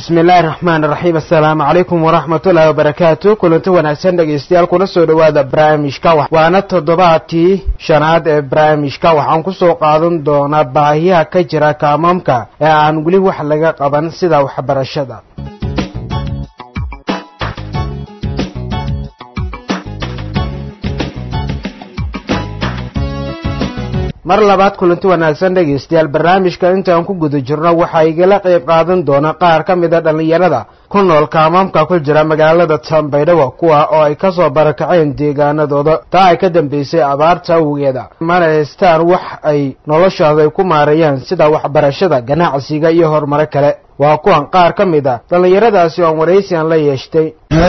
bismi illaahi raxmaan raxiim assalaamu calaykum waraxmatullaahi wabarakaatu kulanti wanaagsan dhegaystayaal kuna soo dhowaada barnaamijka waana toddobaadkii shanaad ee barnaamijka waxaan kusoo qaadan doonaa baahiyaha ka jira kaamaamka ee aan weli wax laga qaban sida waxbarashada mar labaad kulanti wanaagsan dhegaystayaal barnaamijka intaan ku guda jirno waxaa igala qayb qaadan doona qaar ka mid a dhallinyarada ku nool kaamaamka ku jira magaalada tambaydhawa kuwa oo ay kasoo barakaceen deegaanadooda taa ay ka dambeysay abaarta awgeeda mana haystaan wax ay noloshooda ay ku maareeyaan sida waxbarashada ganacsiga iyo horumaro kale waa kuwan qaar ka mid a dhallinyaradaasi oon waraysian la yeeshtay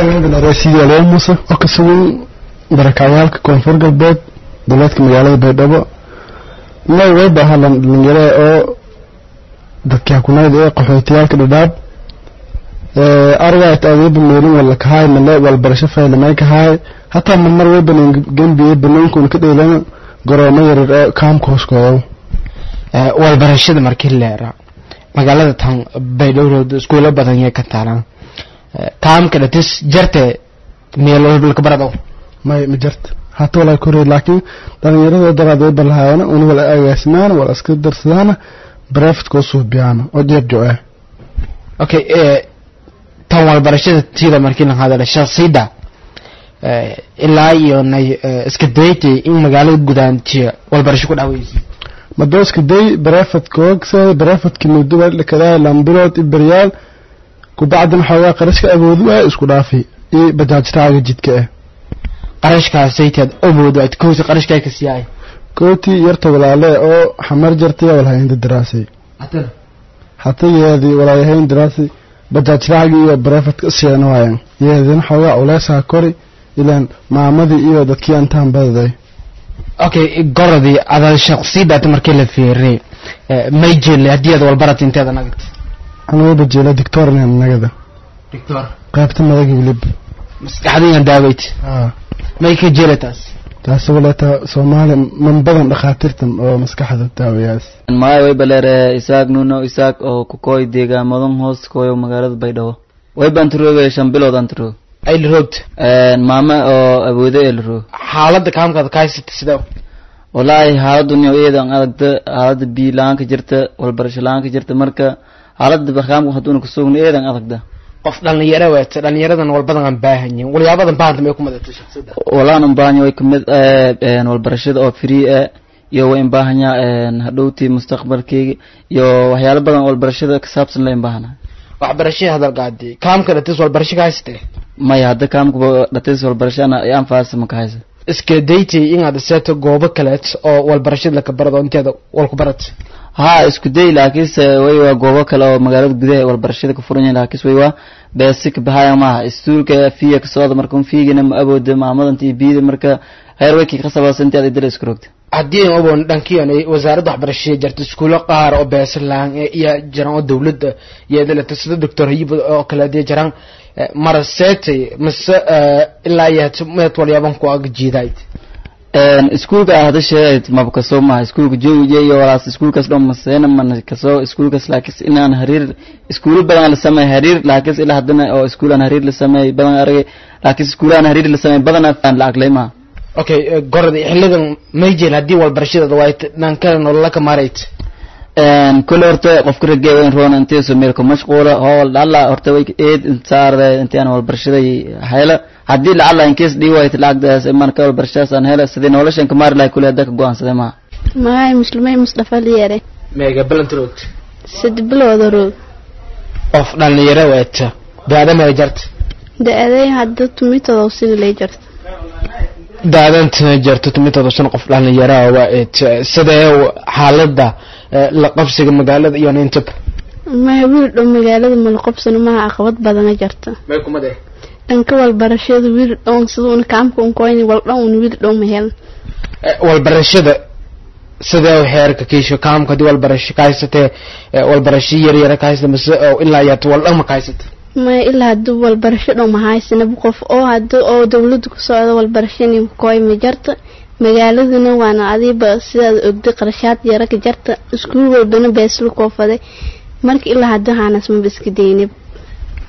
muuse oo ka sugan barakacayaalka koonfur galbeed dowlaadka magaalada baydhabo may way baahalan dhalinyarada oo dadka hakunayd ee qaxootiyaalka dhadhaab argaat adeeba meelin wala kahaay male walbarasho faylamay kahaay hataa marmar way banan gembiye banaankoon ka dheelana garoomo yarar ee kaamka hooskooda walbarashada markii leera magaalada tan baydhowrood iskuulo badan yay ka taalaan kaamka dhatis jarte meelolkabarado may ma jarta hata walaa korey laakiin dhalinyarada daraad way balahaayana una wala agaasimaana wala iska darsadaana barefidkoo suubiyaana oo jeebjo ah okay tan walbarashada tiida markii la hadala shaksida ilaa iyo nay iska daytay in magaalada gudaantiya walbarasho ku dhaweysa madooska day barefidkoogsa barefidki muddo wadhakadaa lambilood iberyaal kubacdina xoogaa qarashka awoodu ah isku dhaafi iyo bajaajraaga jidka ah qarashkaasaytaad awoodo aad kooti qarashkaa ka siyaay kooti yarta walaale oo xamar jartaya walhaynda daraasay hata yeedi walaayahayn daraasay bajaajraagi iyo barefadka siyan waayan yeedina xoogaa culeysaa kori ilaan maamadii iyo dadkii antaan badaday okay gorodii ada shaqsidaata markii la fiiriy may jeelle haddii aad walbarat inteeda nagad anuuba jeela dictorna nagada dictor qaybta madaga wilib maskaxdiyan daaweyt may ka jela taas taasi waleeta soomaaliya man badan dhakhaatiirtan oo maskaxda daawayaas maya way baleere isaaq nuno isaaq oo kukoy deegaamadan hoos koyo magaalada baydhabo way baan turooge shan bilood aan turooge ay la roogta maame oo awoodo ee la roog xaaladda kaamkaada ka haysata sidee wallaahi xaaladun eedan adagta xaalada biyo la-aan ka jirta walbarasho la-aan ka jirta marka xaalada barkaamka haduuna kasugna eedan adagda qof dhalinyaro weeta dhalinyaradan walbadan aan baahanyin walyaabadan baahanta may ku madatay shaksida walaan baahanya way kamid walbarashada oo free ah iyo way baahanya hadhowtii mustaqbalkeyga iyo waxyaalo badan walbarashada kasaabsan la baahana waxbarashada hadal qaadi kaamka dhatis walbarasho ka haysatee maya hadda kaamka dhatis walbarasho ana anfaasa ma ka haysa iska daytay inaad seeto goobo kaleet oo walbarashada laka barado inteeda walku barat ha isku day laakiinse way waa goobo kale oo magaalada gudaha walbarashada ka furan yahay laakiinse way waa beesika bahaya maaha istuulka fiya ka socda marka fiigina ma awooda maamadanta iyo biyada marka heer way kii qasabasa intii aad dala isku rogta haddii aan ogoon dhankiyan ay wasaaradda waxbarashada jirta iskuulo qaar oo beesalaan iyo jiraan oo dawladda iyo dalata sida doctor hayib oo kale hadii jiraan mara seetay mise ilaa iyo meed walyaaban ku aga jiidayd iskuulka ah hada sheegayd maba kasoo maha iskuulka joogiye iyo walaas iskuulkaas dhan maseena mana kasoo iskuulkaas laakiinse inaan hariir iskuulo badan la sameey hariir laakiinse ilaa haddana oo iskuulaan hariir la sameey badan aragay laakiinse iskuulaan hariir la sameey badan aan lacag lay maha okay gorada xilidan may jeel haddii walbarashada waay dhankale nolola ka maarayd kule horta qofka ragee wayn roona inteeso meel ku mashquula hool dhalla horta way eed intaarde intaan walbarashaday hela haddii lacala inkees dhii wayt lacagdaas marka walbarashadaas aan hela sidii noloshan ka maari lahay kule hadda ka go-aansaday maha mahay muslimay musdafa liyare meega balanta roogta sad bilooda roog qof dhalinyaro weeta daada maya jarta da-aday hadda tumitodow sida lay jarta daadanta jarto tumitooda shan qof dhalinyaraha waa eet sidee xaalada la qabsiga magaalada iyo nintaba maha wiil dhow magaalada malaqobsano maha caqabad badana jarta may kumade dhanka walbarashada wiil dhown siduuna kaamka unkoyni waldhan un wiil dhow mahel walbarashada sidee heerka kiisho kaamka hadii walbarasho ka haysatee walbarasho yaryara ka haysata mise ilaa yaata waldhan ma ka haysata maya ilaa haduu walbarasho dhow mahaysanaba qof oo hada oo dawlada ku socda walbarashani koy ma jarta magaaladuna waana adiiba sidaad ogday qarashaad yara ka jarta iskuul walbana beesla koofaday marka ilaa hadda haanas maba iska daynib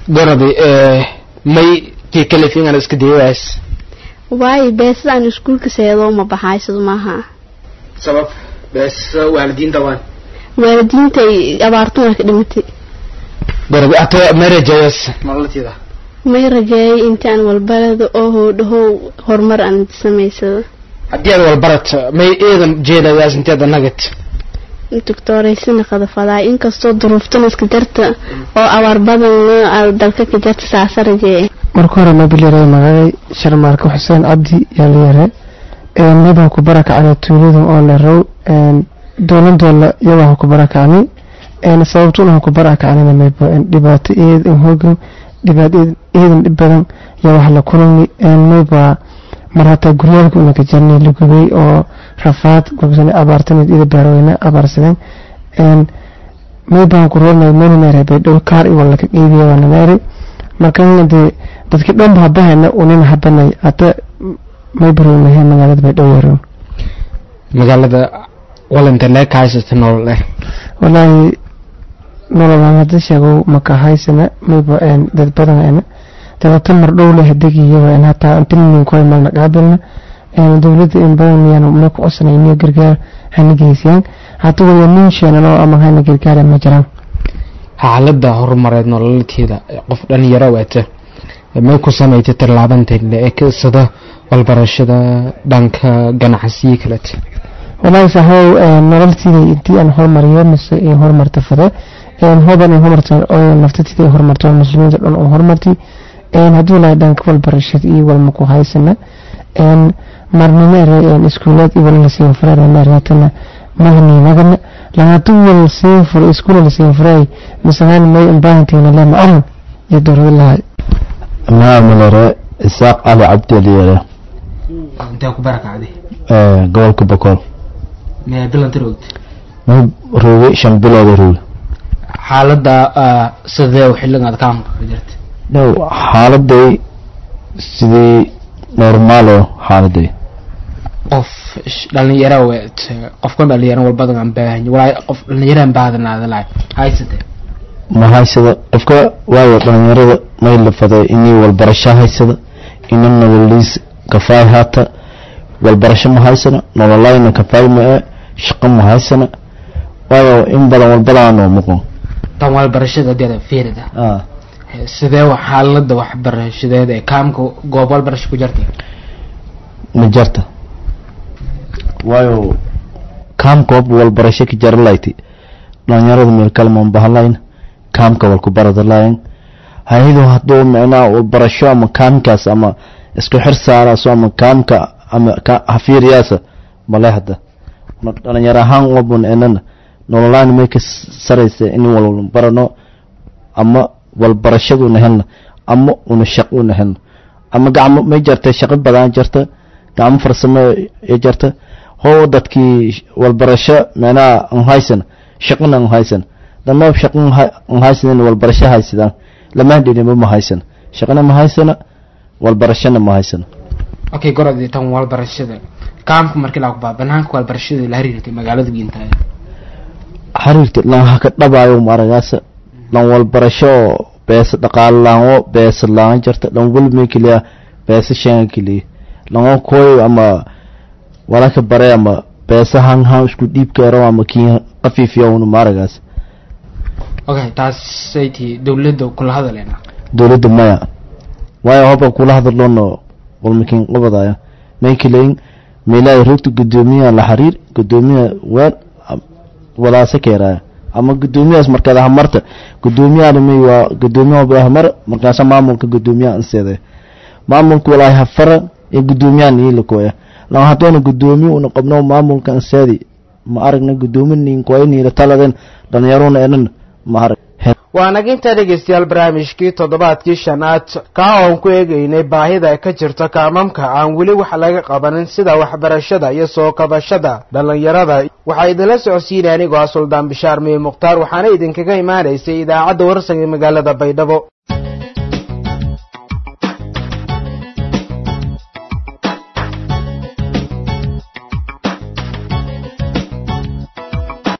goradi may kii kalifingan iska dayawaas waayo beesada aan iskuulka seedo ma baxaysado maaha sabab bees waalidiinta waan waalidiinta ay abaartuna ka dhimatay goradi ata may rajeeyas nololteeda may rajeeyay intii aan walbarada oo hoodhahow horumar aan samaysado haddii aad walbarat may eedan jeedayaas inteeda nagad doctoraysina qadafadaa inkastoo duruuftana iska jarta oo abaar badan dalka ka jarta saasa rajeeye marka hore mabilyare magacay sharmaarka xuseen cabdi yaalyare mabaa ku barakacnay tuulada oo la row dowladoola iyagaa ku barakacnay sababtuna ku barakacnayna maybo dhibaato eedan hoogan dhibaato eedan dhib badan yaa wax la kulani mayba mar hataa guryaalka una ka jarnay la gubay oo rafaad gobsana abaartanid ida beerweyne abaarsadeen maybaan ku roornay meelinaare baydhow kaar iwa laka qeybiya waana meeri markana dee dadki dhanba habahana unina habanay hata maybarownahe magaalada baydhow yarow magaalada walanta lee ka haysata nolol eh walaahi nololaan hada sheegow maka haysana mayba dad badan dabata mar dhow leh degiyo hataa intilnin koy malna qaabilna dowladda in badan miyaan may ku codsanayniyo gargaar hana geysiyaan hata waya nin sheenanoo ama hana gargaara ma jiraan xaalada horumareed nololteeda qof dhalinyaro waata may ku samaytay tallaabanteedle ee ka isada walbarashada dhanka ganacsiyo kalete walaahi saxow nololtiida intii aan hormariyo mise in horumarta fade hoban in horumarta naftatida horumarto muslimiinta dhan oo horumarti hadduu lahay dhanka walbarashada iyo walma ku haysana marnimeere iskuulaad iyo wala lasiin furaremeereetana mahniinagana lahaatu wal siin furo iskuula lasiin furay misahaan may imbaahantiina le macalan iyo dowlada lahay maamulare isaaq cali cabdi aliyare intee ku barakacday gobolka bokool mee bilanta roogta may roogay shan bilooda roogay xaalada sidee xilligaad ka jirta dhow xaaladay sidii normaalo xaaladay qof dhalinyaro weet qofkan dhalinyaro walbadan aan baahan walaa qof dhalinyaro aan baahanaada lahay haysate ma haysada qofka waayo dhalinyarada may la faday inii walbarasho haysada ina nololiis kafaay haata walbarasho ma haysana nololayna kafaay ma e shaqo ma haysana waayo in badan walbadaanoo muqon tan walbarashada deeda fiirida sidee wa xaalada waxbarashadeed ee kaamka goob walbarasho ku jirta ma jarta waayo kaamka wab walbarasho ka jara layti dhalinyarada meel kalmaan bahalayn kaamka walku barada layn hayadu hadduu micnaa walbarasho ama kaamkaas ama isku xir saaraaso ama kaamka ama hafiiriyaasa male hadda dhalinyaro ahaan wabun enana nololaan may ka saraysa in walbarano ama walbarashaduna helna ama una shaquna helna ama gacmo may jarta shaqo badan jarta gacmo farsamo ee jarta hoo dadkii walbarasho micnaha an haysan shaqona an haysan dama shaqo an haysan walbarasho haysadaan lama dhinima ma haysan shaqona ma haysana walbarashona ma haysana okay gorodi tan walbarashada kaamka markii lagu baa banaanka walbarashada la xiriirtay magaalada giintaay xiriirta lan haka dhabaayo maragaasa lan walbarasho beesa dhaqaale laanwo beesa laan jarta lan walmay keliya beesa shan keliya lan koy ama walaka bare ama beesa han han isku dhiib karo ama kii qafiifiyo una maragaas okay taas sayti dawladda kula hadaleena dowladda maya waayo hoba kula hadalono walmakin qabadaya may kaleyn meelaha rugta gudoomiyaha la xiriir gudoomiyaha weel walaase keeraya ama gudoomiyahaas markaad ahmarta gudoomiyahana may waa gudoomiyaha ahmar markaasa maamulka gudoomiyaha anseede maamulka walaahi hafara ee gudoomiyahan iilakoya lan hadoona gudoomiye una qabno maamulka anseedi ma aragna gudoomi ninkoya niila taladen dhalinyaruna enan ma arag waa naginta dhegaystayaal barnaamijkii toddobaadkii shanaad kaa oon ku eegaynay baahida ka jirta kaamamka aan weli wax laga qabanin sida waxbarashada iyo soo kabashada dhallinyarada waxaa idinla socodsiinay anigoo ah suldaan bishaar miye mukhtaar waxaana idinkaga imaanaysay idaacadda warsaga magaalada baydhabo